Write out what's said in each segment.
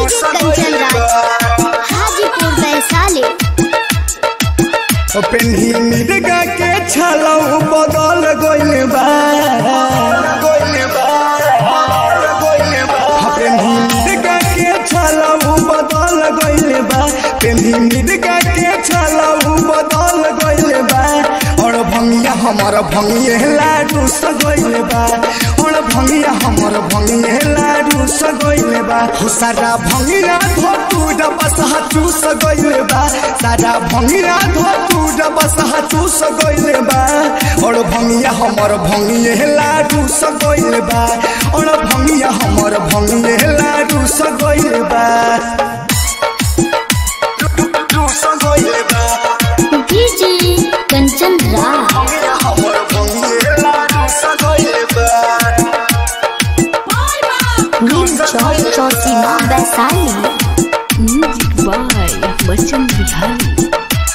कंचन राज हाजीपुर वैशाली पेन्ही मिर्गा के छलौ बदल गइल बा गइल बा गइल बा पेन्ही मिर्गा के छलौ बदल गइल बा पेन्ही मिर्गा के छलौ बदल गइल बा और भंगिया हमर भंगिए लाडू सगइल बा और भंगिया हमर भंगिए लाडू सगइल बा हो सारा भंगिया धोतू डबस हाथू सगइल बा सारा भंगिया धोतू डबस हाथू सगइल बा और भंगिया हमर भंगिए लाडू सगइल बा और भंगिया हमर भंगिए लाडू सगइल बा लाडू सगइल बा डीजे कंचन राज भंगिया हमर भंगिए लाडू सगइल बा नीम चौक चौसीमा वैशाली म्यूजिक बाय बच्चन बिहारी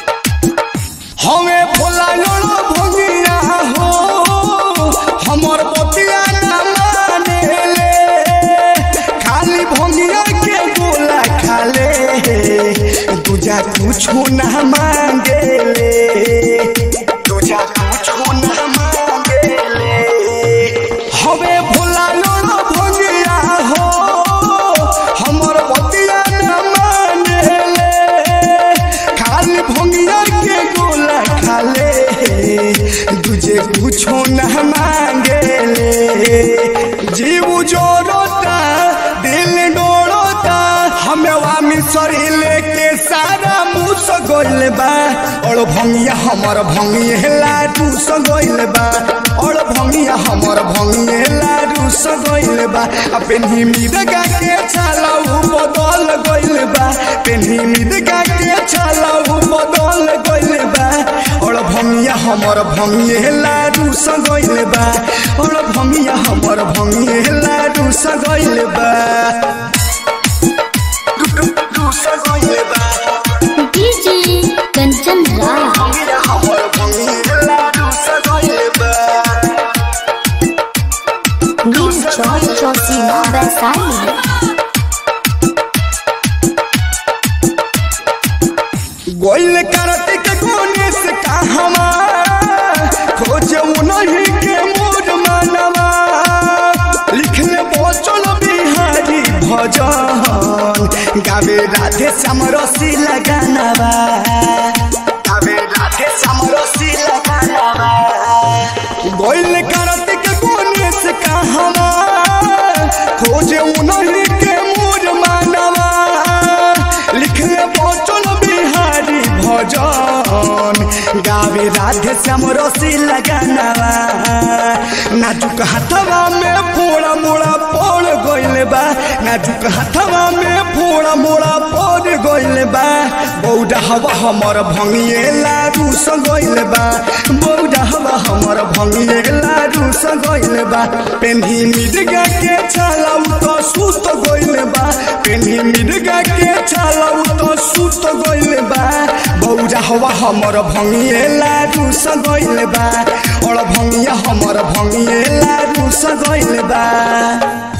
हमें भोला लोड़ो भोगिया हो हमर बतिया ना माने ले खाली भोगिया के गोला खाले दूजा कुछो ना मांगे ले दूजा कुछो ना मांगे ले हमें भोला लोड़ो भोगिया हो हमर बतिया ना माने ले खाली भोगिया के गोला खाले तुझे कुछो न मांगे ले जीव जोड़ोता दिल डोड़ोता हमें वामी सरी लेके सारा मुँह सगोल बा और भंगिया हमर भंगिए लाडू सगोल बा और भंगिया हमर भंगिए लाडू सगोल बा आ पेन्ही मिर्गा के छालाऊ बदल गइल बा पेन्ही मिर्गा के छालाऊ बदल गइल बा और भंगिया हमर भंगिए लाडू सगइल बा और भंगिया हमर भंगिए लाडू सगइल बा लाडू सगइल बा डीजे कंचन राज भंगिया हमर भंगिए लाडू सगइल बा नीम चौक चौसीमा वैशाली गोइल कार्तिक कोने से कहवा खोज उन्हीं के मोर मानवा लिखले बचल बिहारी भजन गावे राधे श्याम रसी लगानवा गावे राधे श्याम रसी लगानवा गोइल कार्तिक कोने से कहवा खोज उन्हीं के मोर मानवा लिखले बचल बिहारी भजन गावे राधे श्याम रसी लगानवा नाजुक हाथवा में फोड़ा मोड़ा पड़ गइल बा नाजुक हाथवा में फोड़ा मोड़ा पड़ गइल बा बौडा हवा हमर भंगिए लाडू सगइल बा बौडा हवा हमर भंगिए लाडू सगइल बा पेन्ही मिर्गा के छालाउ तो सुत गइल बा पेन्ही मिर्गा के छालाउ तो सुत गइल बा बौडा हवा हमर भंगिए लाडू सगइल बा और भंगिया हमर भंगिए लाडू सगइल बा